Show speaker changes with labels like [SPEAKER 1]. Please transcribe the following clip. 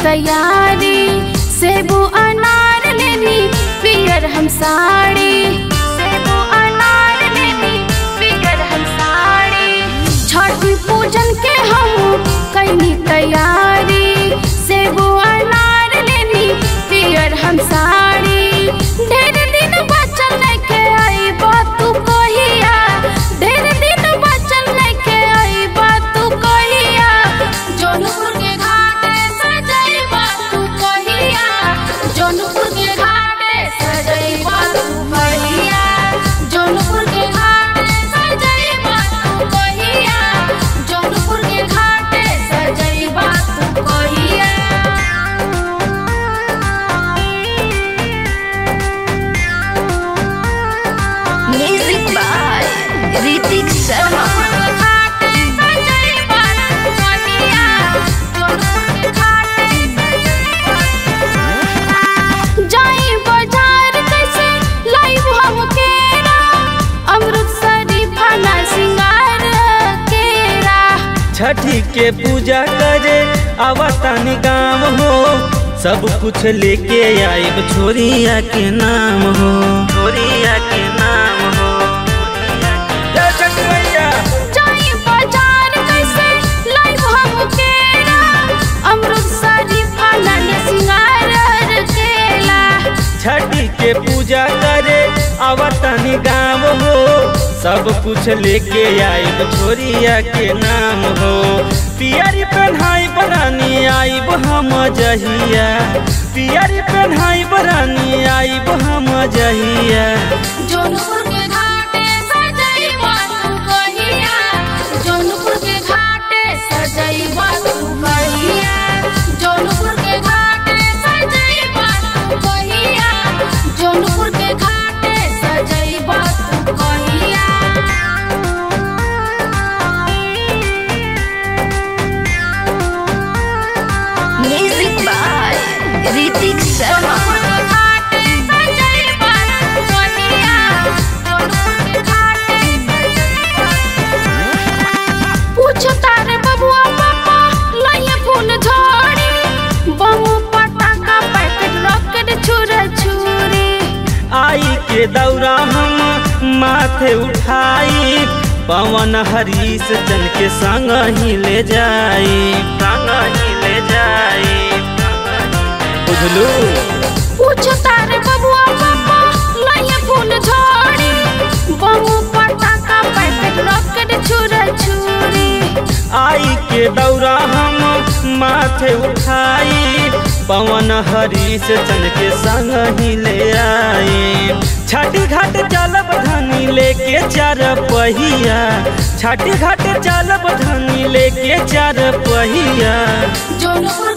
[SPEAKER 1] तैयारी सेबू अनार लेनी पियर हम साड़ी सेबू अनार लेनी पियर हम साड़ी छठ पूजन के हम कैनी तैयारी सेबू अनार लेनी पियर हम साड़ी ढेर दिन बचल के आई तू कहिया ढेर दिन बचल के आई तू कहिया जौनपुर के घाटे सजैबा तू कहिया जौनपुर के घाटे सजैबा तू कहिया जौनपुर के घाटे सजैबा तू कहिया जौनपुर के घाटे सजैबा तू कहिया
[SPEAKER 2] Music by Ritik Sharma.
[SPEAKER 1] जाई बाजार कैसे लाइव हम केरा अमृतसरी फना सिंगार केरा
[SPEAKER 3] छठी के पूजा करे आवतानी गाँव हो सब कुछ लेके आइब छोरिया के नाम हो छोरिया के नाम हो जय छठ मैया
[SPEAKER 1] जाई बाजार कैसे लाइव हम केरा अमृतसरी फना सिंगार केला
[SPEAKER 3] छठी के पूजा करे आवतानी गाँव हो सब कुछ लेके आइब छोरिया के नाम हो पियरी पहनाई बरानी आइब हम जहिया पियरी पहनाई बरानी आइब हम जहिया
[SPEAKER 1] जौनपुर के घाटे सजैबा तू कहिया जौनपुर के घाटे सजैबा तू कहिया जौनपुर के घाटे सजैबा तू कहिया जौनपुर के घाटे सजैबा तू कहिया
[SPEAKER 2] Music by Ritik Sharma.
[SPEAKER 1] पूछता रे बबुआ पापा लइया फूल झड़ी बम पटाखा पैकेट रॉकेट छुरा छुरी
[SPEAKER 3] आई के दौरा हम माथे उठाई पवन हरीश चल के संग ही ले जाई संग ही ले जाई बुझलू
[SPEAKER 1] पूछता रे बबुआ पापा लइया फूल झड़ी बम पटाखा पैकेट रॉकेट छुरा छुरी
[SPEAKER 3] आई के दौरा हम माथे उठाई पवन हरीश चल के संग ही ले आई छाटी घाट चलब धनी लेके चार पहिया छाटी घाट चलब धनी लेके चार पहिया
[SPEAKER 1] जौनपुर